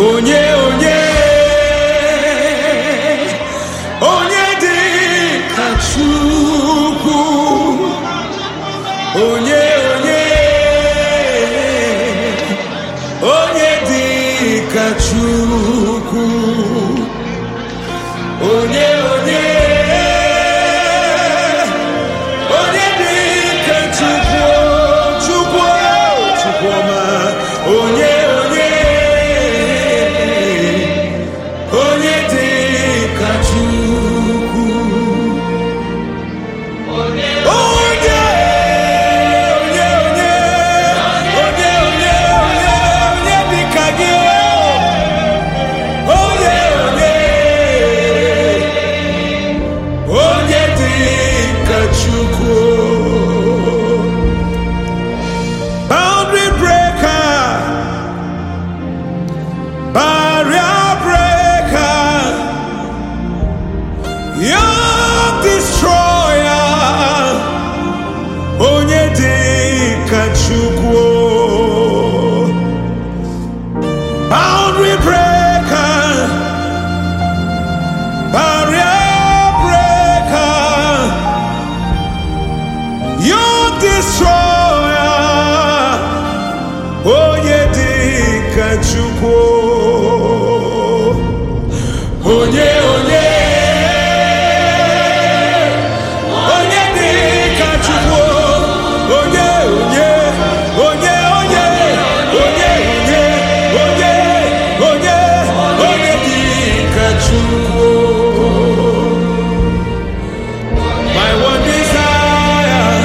onye onye onye dị ka chukwu onye onye onye dị ka chukwu onye onye onye dị ka chukwu chukwu chukwuma onye onye onye dị ka chukwu onye onye onye onye onye onye onye dị ka gị onye onye onye dị ka chukwu boundary breaker barrier breaker young destroyer onye dị ka chukwu boundary breaker barrier breaker young destroyer onye dị ka chukwu onye onye onye dị ka chukwu onye onye onye onye onye onye onye onye onye dị ka chukwu my one desire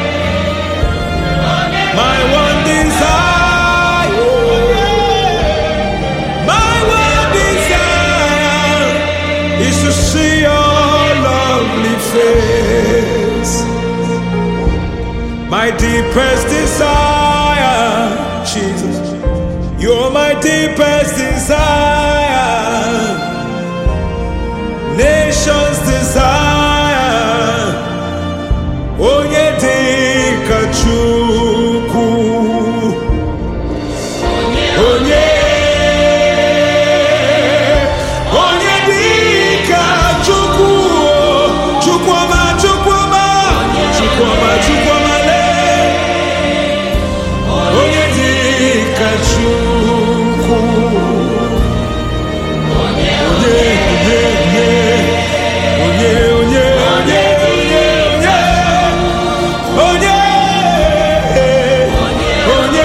my one desire my one desire is to see your lovely face. My deepest desire, Jesus, you're my deepest desire. Nations desire, onye dị ka Chukwu. Onye onye dị ka Chukwu Chukwuma Chukwuma Chukwuma Chukwuma lee onye dị ka Chukwu onye onye onye onye onye onye onye onye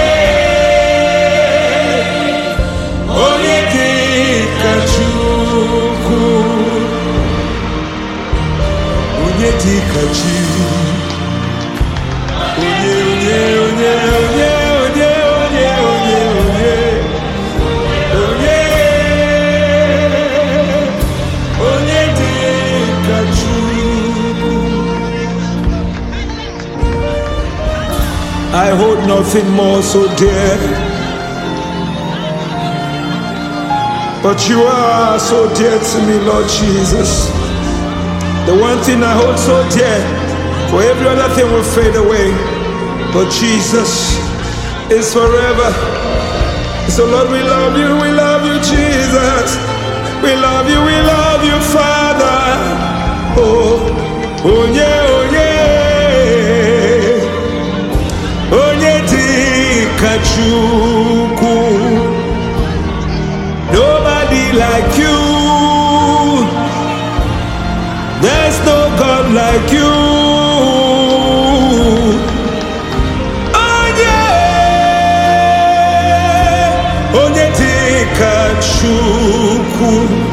onye onye dị ka Chukwu onye dị ka chi onye onye onye onye onye onye onye onye onye onye dị ka Chukwu I hold nothing more so dear But you are so dear to me, Lord Jesus. The one thing I hold so dear, for every other thing will fade away. But Jesus is forever. So, Lord, we love you, we love you, Jesus. We love you, we love you, Father. Oh, oh yeah, oh yeah. Onye dị ka Chukwu. Nobody like you. There's no God like you. Oh yeah. Onye dị ka Chukwu.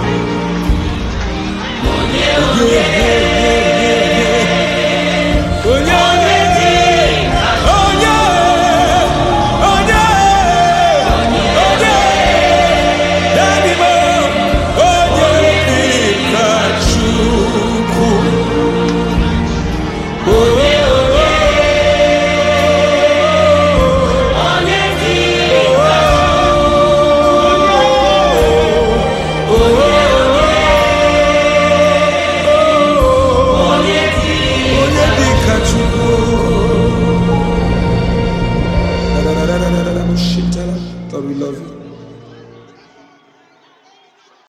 Onye onye onye onye onye Daddy mo, onye dị ka Chukwu. Onye onye onye dị ka onye dị ka Chukwu. Lord, we love you.